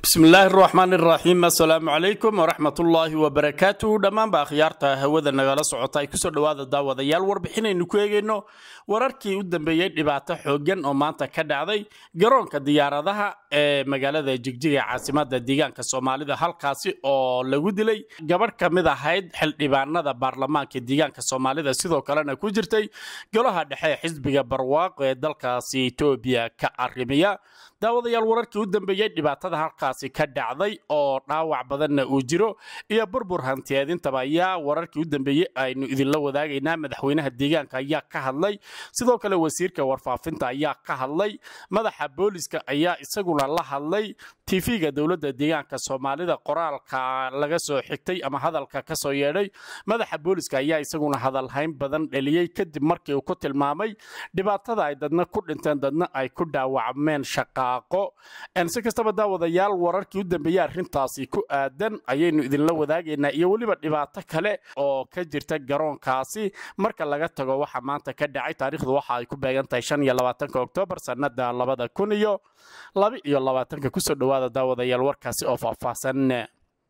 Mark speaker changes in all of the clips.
Speaker 1: bismillaahi raxmaan iraxiim assalaamu calaykum waraxmatullaahi wabarakaatuhu dhammaanba akhyaarta hawada nagala socota ay kusoo dhowaada daawadayaal warbixinaynu ku eegayno wararkii u dambeeyey dhibaato xooggan oo maanta ka dhacday garoonka diyaaradaha ee magaalada jigjiga caasimada deegaanka soomaalida halkaasi oo lagu dilay gabadh ka mid ahayd xildhibaanada baarlamaanka deegaanka soomaalida sidoo kalena ku jirtay golaha dhexe xisbiga barwaaqo ee dalkaasi etoobiya ka arrimiya daawadayaal wararkii u dambeeyey dhibaatada halkaasi ka dhacday oo dhaawac badanna uu jiro iyo burbur hantiyeedintaba ayaa wararkii u dambeeyey aynu idinla wadaagaynaa madaxweynaha deegaanka ayaa ka hadlay sidoo kale wasiirka warfaafinta ayaa ka hadlay madaxa booliska ayaa isaguna la hadlay tv-ga dowladda deegaanka soomaalida qoraalka laga soo xigtay ama hadalka ka soo yeedhay madaxa booliska ayaa isaguna hadalhayn badan dheliyey kadib markii uu ku tilmaamay dhibaatada ay dadna ku dhinteen dadna ay ku dhaawacmeen shaqaaqo si kastaba daawadayaal wararkii u dambeeyey arrintaasi ku aadan ayaynu idinla wadaagaynaa iyo weliba dhibaato kale oo ka jirta garoonkaasi marka laga tago waxa maanta ka dhacay taariikhdu waxa ay ku beegan tahay shan iyo labaatanka oktoobar sannada labada kun iyo laba iyo labaatanka kusoo dhowaada daawadayaal warkaasi oo faahfaahsan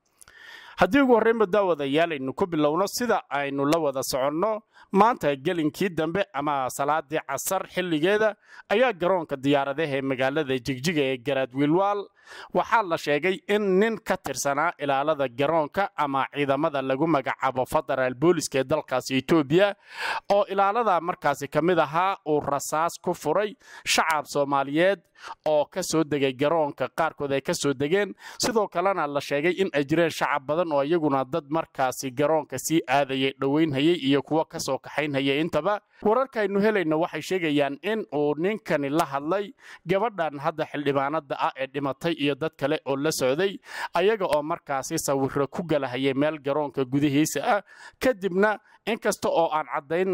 Speaker 1: haddii ugu horreynba daawadayaal aynu ku bilowno sida aynu la wada soconno maanta gelinkii dambe ama salaadii casar xilligeeda ayaa garoonka diyaaradaha ee magaalada jigjiga ee garaadwiilwaal waxaa la sheegay in nin ka tirsanaa ilaalada garoonka ama ciidamada lagu magacaabo federaal booliska ee dalkaasi etoobiya oo ilaalada markaasi ka mid ahaa uu rasaas ku furay shacab soomaaliyeed oo ka soo degay garoonka qaarkood ay ka soo degeen sidoo kalena la sheegay in ay jireen shacab badan oo iyaguna dad markaasi garoonka sii aadayay dhowaynhayay iyo kuwo kasoo kaxaynhayay intaba wararkaaynu helayno waxay sheegayaan in uu ninkani la hadlay gabadhan hadda xildhibaanada ah ee dhimatay iyo dad kale oo la socday ayaga oo markaasi sawiro ku galahayay meel garoonka gudihiisa ah kadibna inkasta oo aan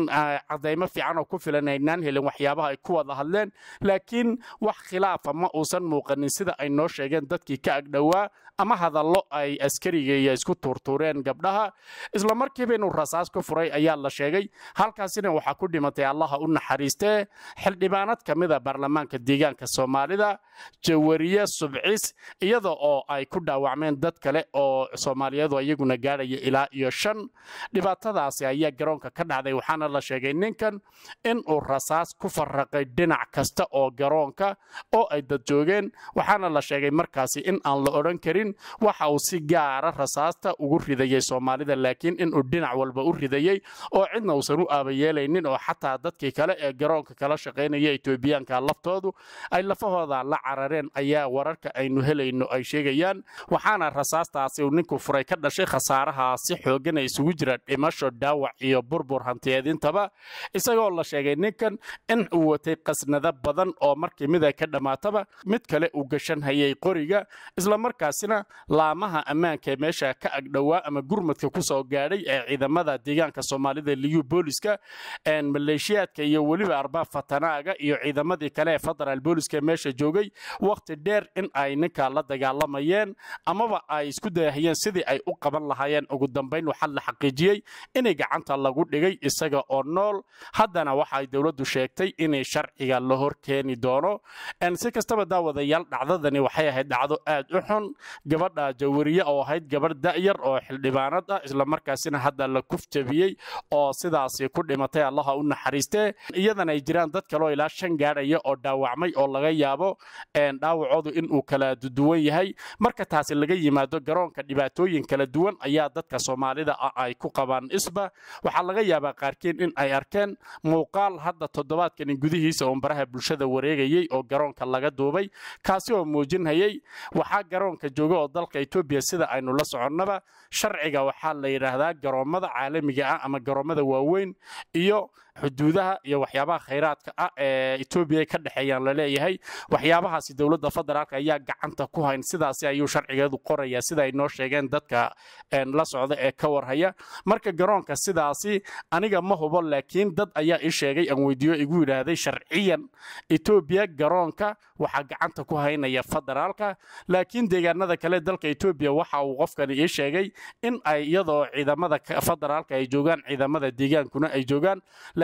Speaker 1: cadaymo fiican oo ku filan aynaan helin waxyaabaha ay ku wada hadleen laakiin wax khilaafa ma uusan muuqanin sida ay noo sheegeen dadkii ka agdhowaa ama hadallo ay askariga isku tuurtuureen gabdhaha isla markiiba inuu rasaas ku furay ayaa la sheegay halkaasina waxaa ku dhimatay allaha u naxariistee xildhibaanad ka mida baarlamaanka deegaanka soomaalida jawariye subcis iyada oo ay ku dhaawacmeen dad kale oo soomaaliyeedu iyaguna gaadhaya ilaa iyo shan dhibaatadaasi ayaa garoonka ka dhacday waxaana la sheegay ninkan in uu rasaas ku farraqay dhinac kasta oo garoonka oo ay dad joogeen waxaana la sheegay markaasi in aan la odhan karin waxa uu si gaara rasaasta ugu ridayay soomaalida laakiin inuu dhinac walba u ridayey oo cidna uusan u aabayeelaynin oo xataa dadkii kale ee garoonka kala shaqaynaya etoobiyaanka laftoodu ay lafahooda la carareen ayaa wararka aynu helayno ay sheegayaan waxaana rasaastaasi uu ninku furay ka dhashay khasaaraha si xoogan ay isugu jira dhimasho dhaawac iyo burbur hantiyeedintaba isagoo la sheegay ninkan in uu watay qasnado badan oo markii mid ay ka dhammaataba mid kale uu gashan hayay qoriga islamarkaasina laamaha ammaanka ee meesha ka agdhowaa ama gurmadka ku soo gaadhay ee ciidamada deegaanka soomaalida liyu booliska maleeshiyaadka iyo weliba arbaab fatanaaga iyo ciidamadii kale ee federaal booliska meesha joogay wakhti dheer in ay ninka la dagaalamayeen amaba ay isku dayahayeen sidii ay u qaban lahaayeen ugu dambayn waxaa la xaqiijiyey inay gacanta lagu dhigay isaga oo nool haddana waxaay dowladdu sheegtay inay sharciga la hor keeni doono si kastaba daawadayaal dhacdadani waxay ahayd dhacdo aad u xun gabadha jawariye oo ahayd gabadh da'yar oo xildhibaanad ah islamarkaasina hadda la kufjabiyey oo sidaasi ku dhimatay allaha u naxariistee iyadana ay jiraan dad kaleoo ilaa shan gaadhaya oo dhaawacmay oo laga yaabo dhaawacoodu inuu kala duwan yahay marka taasi laga yimaado garoonka dhibaatooyin kala duwan ayaa dadka soomaalida ah ay ku qabaan isba waxaa laga yaabaa qaarkiin in ay arkeen muuqaal hadda toddobaadkani gudihiisa oo baraha bulshada wareegayey oo garoonka laga duubay kaasi oo muujinhayay waxaa garoonka jooga oo dalka etoobiya sida aynu la soconnaba sharciga waxaa la yidhaahdaa garoommada caalamiga ah ama garoommada waaweyn iyo xuduudaha iyo waxyaabaha khayraadka ah ee etoobiya ka dhexeeyaan laleeyahay waxyaabahaasi dowladda federaalk ayaa gacanta ku hayn sidaasi ayuu sharcigeedu qorayaa sida ay noo sheegeen dadka la socda ee ka warhaya marka garoonka sidaasi aniga ma hubo laakiin dad ayaa ii sheegay aan weydiiyo igu yidhaahday sharciyan etoobiya garoonka waxaa gacanta ku haynaya federaalka laakiin deegaanada kale dalka etoobiya waxa uu qofkani ii sheegay in ay iyadoo ciidamada federaalka ay joogaan ciidamada deegaankuna ay joogaan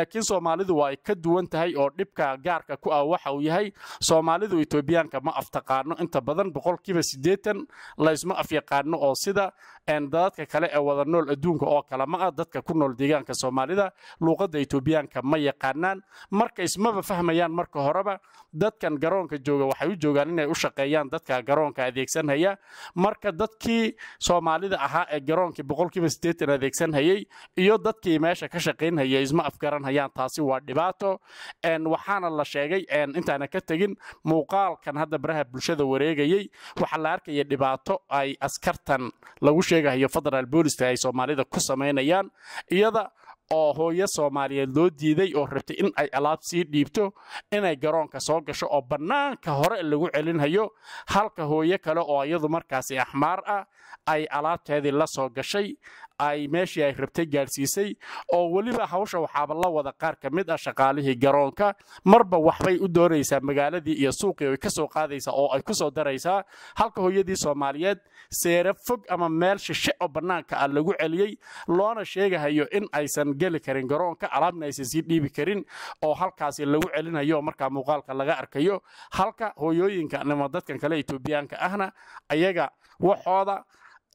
Speaker 1: laakiin soomaalidu waa ay ka duwan tahay oo dhibka gaarka ku ah waxa uu yahay soomaalidu etoobiyaanka ma aftaqaano inta badan boqolkiiba siddeetan laysma afyaqaano oo sida dadadka kale ee wada nool adduunka oo kale ma ah dadka ku nool deegaanka soomaalida luuqadda etoobiyaanka ma yaqaanaan marka ismaba fahmayaan marka horeba dadkan garoonka jooga waxay u joogaan inay u shaqeeyaan dadka garoonka adeegsanhaya marka dadkii soomaalida ahaa ee garoonkii boqolkiiba siddeetan adeegsanhayay iyo dadkii meesha ka shaqaynhaya isma afgaranhayaan taasi waa dhibaato waxaana la sheegay intaana ka tegin muuqaalkan hadda baraha bulshada wareegayey waxaa la arkaya dhibaato ay askartan lagu sheegahayo federaal booliska ay soomaalida ku samaynayaan iyada oo hooyo soomaaliyeed loo diiday oo rabtay in ay alaab sii dhiibto inay garoonka soo gasho oo bannaanka hore lagu celinhayo halka hooyo kale oo iyadu markaasi axmaar ah ay alaabteedii la soo gashay ay meeshii ay rabtay gaadhsiisay oo weliba hawsha waxaaba la wada qaar ka mid ah shaqaalihii garoonka marba waxbay u doonaysaa magaaladii iyo suuqii ay ka soo qaadaysaa oo ay ku soo daraysaa halka hooyadii soomaaliyeed seere fog ama meel shishe oo bannaanka ah lagu celiyey loona sheegahayo in aysan geli karin garoonka alaabna aysan sii dhiibi karin oo halkaasi lagu celinayo markaa muuqaalka laga arkayo halka hooyooyinka ama dadkan kale etoobiyaanka ahna ayaga waxooda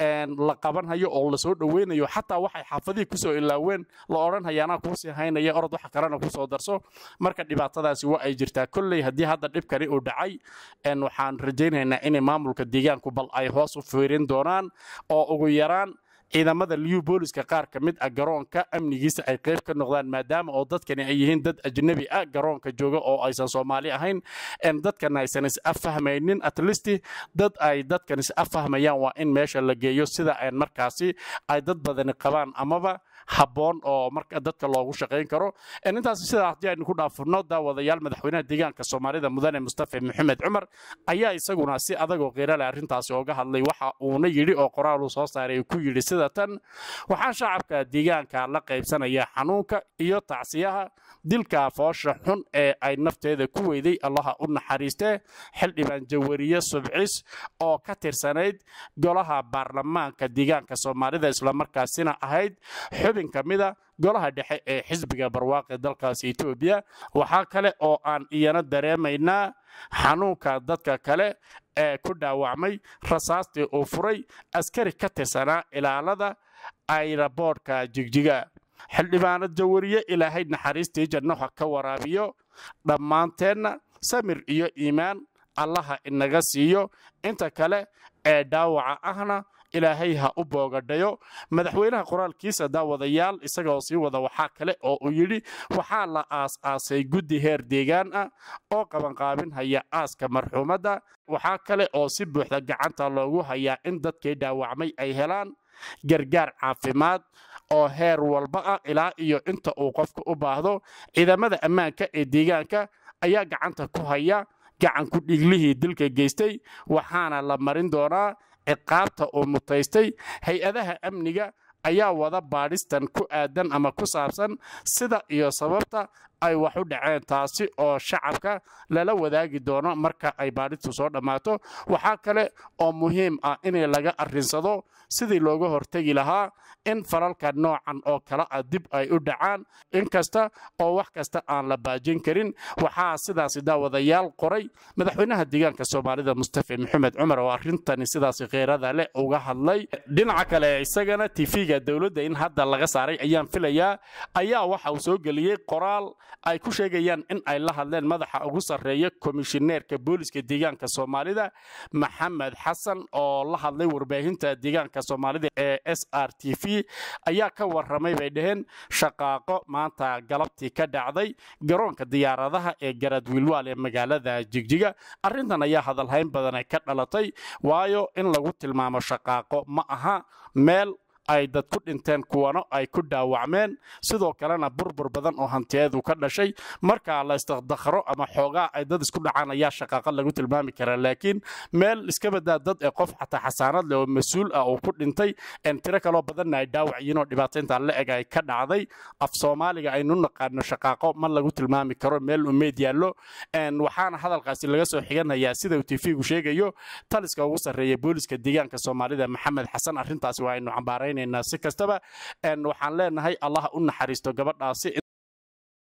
Speaker 1: la qabanhayo oo lasoo dhoweynayo xataa waxay xaafadihii kusoo ilaaween la odhanhayaanaa kuusii haynaya orod waxa kalena kusoo darso marka dhibaatadaasi waa ay jirtaa kolley haddii hadda dhibkani uu dhacay waxaan rajaynaynaa inay maamulka deegaanku bal ay hoos u fiirin doonaan oo ugu yaraan ciidamada liyu booliska qaar ka mid ah garoonka amnigiisa ay qayb ka noqdaan maadaama oo dadkani ay yihiin dad ajnabi ah garoonka jooga oo aysan soomaali ahayn dadkana aysan is-affahmaynin atlisti dad ay dadkan is-affahmayaan waa in meesha la geeyo sida ay markaasi ay dad badani qabaan amaba habboon oo marka dadka loogu shaqayn karo intaas sidaa haddii aynu ku dhaafurno daawadayaal madaxweynaha deegaanka soomaalida mudane mustafa maxamed cumar ayaa isaguna si adagoo qiirale arrintaasi ooga hadlay waxa uuna yidhi oo qoraaluu soo saaray ku yidhi sida tan waxaa shacabka deegaanka la qaybsanaya xanuunka iyo tacsiyaha dilka foosha xun ee ay nafteeda ku weyday allaha u naxariistee xildhibaan jawariye subcis oo ka tirsanayd golaha baarlamaanka deegaanka soomaalida islamarkaasina ahayd xubin ka mida golaha dhexe ee xisbiga barwaaqe dalkaasi etoobiya waxaa kale oo aan iyana dareemaynaa xanuunka dadka kale ee ku dhaawacmay rasaastii uu furay askari ka tirsanaa ilaalada ayraboodhka jigjiga xildhibaanad jawariye ilaahay naxariistii jannaha ka waraabiyo dhammaanteenna samir iyo iimaan allaha inaga siiyo inta kale ee dhaawaca ahna ilaahay ha u boogadhayo madaxweynaha qoraalkiisa daawadayaal isagaoo sii wada waxaa kale oo uu yidhi waxaa la aas-aasay guddi heer deegaan ah oo qabanqaabinhaya aaska marxuumadda waxaa kale oo si buuxda gacanta loogu hayaa in dadkii dhaawacmay ay helaan gargaar caafimaad oo heer walba ah ilaa iyo inta uu qofka u baahdo ciidamada ammaanka ee deegaanka ayaa gacanta ku haya gacanku dhiglihii dilka geystay waxaana la marin doonaa ciqaabta uu mutaystay hay-adaha amniga ayaa wada baadhistan ku aadan ama ku saabsan sida iyo sababta ay wax u dhaceen taasi oo shacabka lala wadaagi doono marka ay baadhistu soo dhammaato waxaa kale oo muhiim ah in laga arrinsado sidii looga hortegi lahaa in falalka noocan oo kale ah dib ay u dhacaan inkasta oo wax kasta aan la baajin karin waxaa sidaasi daawadayaal qoray madaxweynaha deegaanka soomaalida mustafa maxamed cumar oo arrintani sidaasi kheerada leh uga hadlay dhinaca kale isagana tv-ga dowladda in hadda laga saaray ayaan filayaa ayaa waxa uu soo geliyey qoraal ay ku sheegayaan in ay la hadleen madaxa ugu sarreeya komishineerka booliska deegaanka soomaalida maxamed xasan oo la hadlay warbaahinta deegaanka soomaalida ee s r t v ayaa ka warramay bay dhaheen shaqaaqo maanta galabtii ka dhacday garoonka diyaaradaha ee garadwiilwaal ee magaalada jigjiga arrintan ayaa hadalhayn badan ka dhalatay waayo in lagu tilmaamo shaqaaqo ma aha meel ay dad ku dhinteen kuwana ay ku dhaawacmeen sidoo kalena burbur badan oo hantiyeedu ka dhashay marka la istakdakhro ama xoogaa ay dad isku dhacaan ayaa shaqaaqa lagu tilmaami karaa laakiin meel iska badaa dad ee qof xataa xasaanad leh oo mas-uul ah oo ku dhintay tiro kaloo badanna ay dhaawac yihiin oo dhibaataynta la eg ay ka dhacday af soomaaliga aynu naqaano shaqaaqo ma lagu tilmaami karo meel umeyd yaallo waxaana hadalkaasi laga soo xiganayaa sida uu tv-gu sheegayo taliska ugu sarreeya booliska deegaanka soomaalida maxamed xasan arrintaasi waa aynu cambaarayn si kastaba waxaan leenahay allah u naxariisto gabadhaasi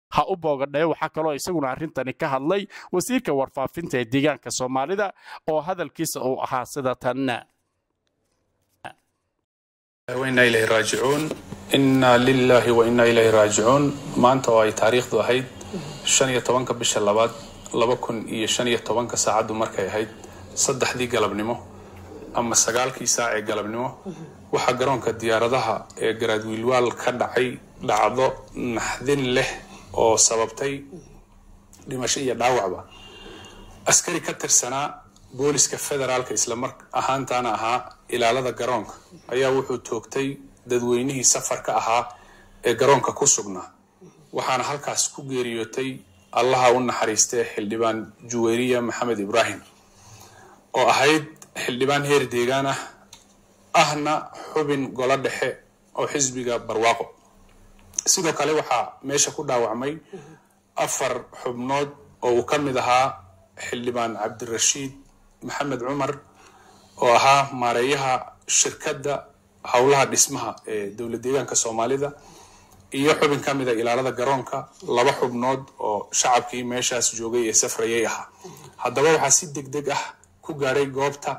Speaker 1: ha u boogadhae waxaa kaloo isaguna arrintani ka hadlay wasiirka warfaafinta ee deegaanka soomaalida oo hadalkiisa uu ahaa sida tan
Speaker 2: وإنا إليه راجعون إنا لله وإنا إليه راجعون maanta oo ay taariikhdu ahayd shan iyo tobanka bisha labaad laba kun iyo shan iyo tobanka saacaddu markay ahayd saddexdii galabnimo ama sagaalkii saac ee galabnimo waxaa garoonka diyaaradaha ee garaadwiilwaal ka dhacay dhacdo naxdin leh oo sababtay dhimasho iyo dhaawacba askari ka tirsanaa booliska federaalka islamar ahaantaana ahaa ilaalada garoonka ayaa wuxuu toogtay dadweynihii safarka ahaa ee garoonka ku sugnaa waxaana halkaas ku geeriyootay allaha u naxariistee xildhibaan juweyriya maxamed ibraahim oo ahayd xildhibaan heer deegaan ah ahna xubin golo dhexe oo xisbiga barwaaqo sidoo kale waxaa meesha ku dhaawacmay afar xubnood oo uu ka mid ahaa xildhibaan cabdirashiid maxamed cumar oo ahaa maareeyaha shirkadda howlaha dhismaha ee dowlad deegaanka soomaalida iyo xubin ka mida ilaalada garoonka laba xubnood oo shacabkii meeshaas joogay ee safrayay ahaa haddaba waxaa si deg deg ah ku gaadhay goobta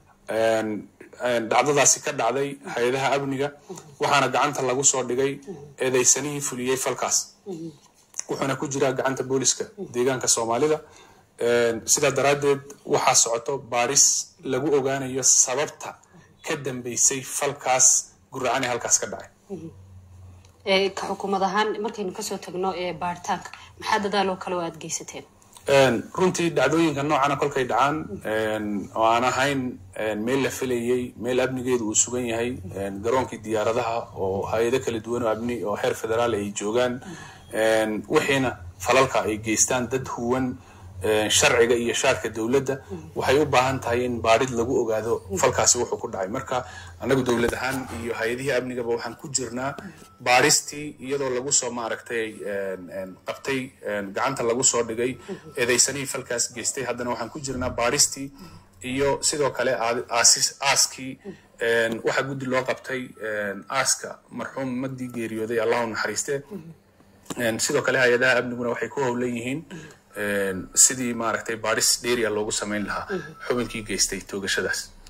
Speaker 2: dhacdadaasi ka dhacday hay-adaha amniga waxaana gacanta lagu soo dhigay eedeysanihii fuliyey falkaas wuxuuna ku jiraa gacanta booliska deegaanka soomaalida sidaa daraaddeed waxaa socoto baaris lagu ogaanayo sababta ka dambeysay falkaas guracan ee halkaas ka dhacay
Speaker 3: ka xukuumad ahaan markaynu kasoo tagno ee baaritaanka maxaa dadaaloo kale oo aada geysateen
Speaker 2: runtii dhacdooyinka noocana kolkay dhacaan oo aan ahayn meel la filayey meel amnigeedu uu sugan yahay garoonkii diyaaradaha oo hay-ado kala duwan oo amni oo heer federaal ay joogaan wixiina falalka ay geystaan dad huwan sharciga iyo shaarka dowladda waxay u baahan tahay in baadhid lagu ogaado falkaasi wuxuu ku dhacay marka annagu dowlad ahaan iyo hay-adihii amnigaba waxaan ku jirnaa baadhistii iyadoo lagu soo maaragtay qabtay gacanta lagu soo dhigay eedeysanihii falkaas geystay haddana waxaan ku jirnaa baadhistii iyo sidoo kale aaskii waxaa guddi loo qabtay aaska marxuum madii geeriyooday allahu naxariiste sidoo kale hay-adaha amniguna waxay ku howlan yihiin sidii maaragtay baadhis dheeriya loogu samayn lahaa xubinkii geystay toogashadaas